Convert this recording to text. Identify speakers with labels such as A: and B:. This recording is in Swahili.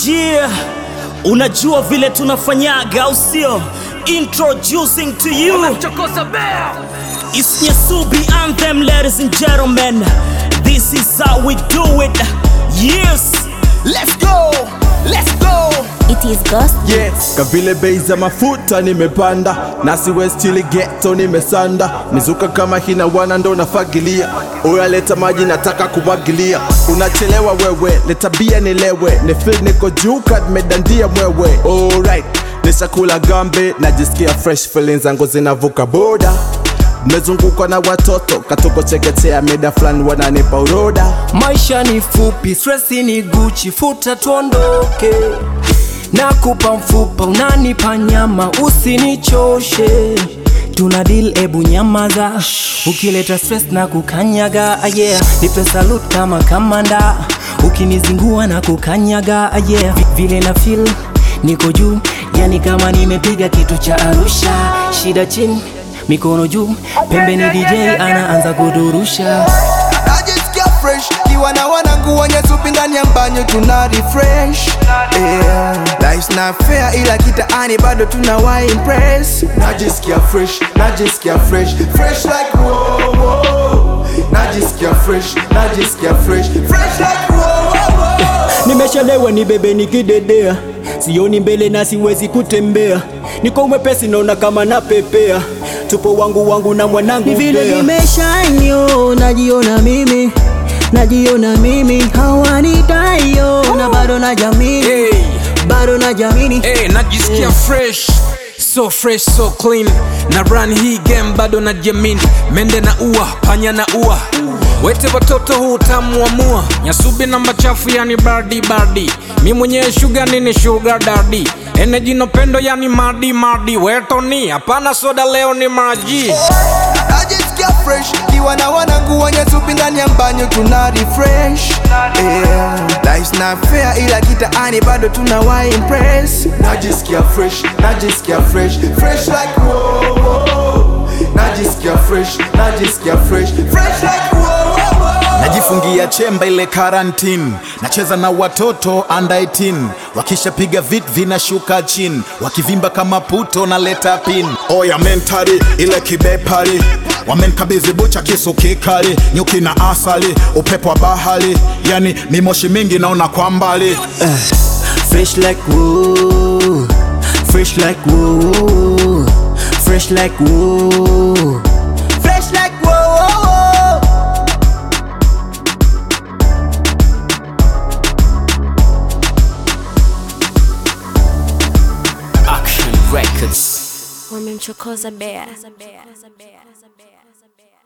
A: Yeah, unajua vile tunafanyaga au sio? Introducing to you It's Nyasubi Anthem, ladies and gentlemen. This is how we do it. Yes,
B: Let's go, let's go.
C: It is Ghost
B: Yes.
D: Kavile bei za mafuta nimepanda, nasi West chili ghetto nimesanda, mizuka kama hina wana ndo nafagilia. Oya leta maji nataka kumwagilia, unachelewa wewe, leta bia nilewe, ni feel niko juu kad medandia mwewe. Alright, nishakula gambe, najisikia fresh feelings zangu zinavuka boda Nimezungukwa na watoto katoko chekechea, mida fulani wananipa uroda.
E: Maisha ni fupi, stresi ni Gucci, futa tuondoke. Nakupa mfupa, unanipa nyama, usinichoshe. Tuna deal, ebu nyamaza. Ukileta stress na kukanyaga, ah, yeah. Nipe salute kama kamanda, ukinizingua na kukanyaga, ah, yeah. Vi- Vile na feel niko juu, yani kama nimepiga kitu cha Arusha. Shida chini, mikono juu, pembeni DJ anaanza kudurusha.
B: Najisikia fresh kiwa na wanangu wenye supi ndani ya mbanyo tuna refresh yeah. Life's not fair ila kitaani bado tuna wa impress Najisikia fresh, najisikia fresh Fresh like wow, wow. Najisikia fresh, najisikia fresh Fresh like wow, wow, wow.
F: Nimeshalewa ni bebe nikidedea, sioni mbele na siwezi kutembea, niko mwepesi naona kama napepea, tupo wangu wangu na mwanangu
G: Ni vile
F: Mbea.
G: nimeshanyo, najiona mimi, najiona mimi, hawanitayo na bado na jamini,
H: Hey,
G: bado na jamini.
H: hey, najisikia fresh so fresh so clean na run hii game bado na jamin mende na ua panya na ua wete watoto huu utamu wa mua nyasubi na machafu yani bardi bardi mi mwenyewe shuga nini shuga dardi eneji no pendo yani madi madi wetoni hapana soda leo ni maji
B: Najisikia fresh kiwa na wanangu wenye supi ndani ya mbanyo tuna refresh yeah. Life's not fair ila kitaani bado tuna wa impress Najisikia fresh, najisikia fresh Fresh like wow, wow. Najisikia fresh, najisikia fresh Fresh like wow, wow, wow.
I: najifungia chemba ile karantini nacheza na watoto under 18 wakishapiga vit vinashuka chini wakivimba kama puto na leta pin oya mentari ile kibepari wamenkabidhi bucha kisu kikali nyuki na asali upepo wa bahari yani mimoshi mingi naona kwa mbali
F: Fresh like woo, fresh like woo, fresh like woo.
B: Fresh like wow, wow, wow.
A: Action Records.
C: wamemchokoza bea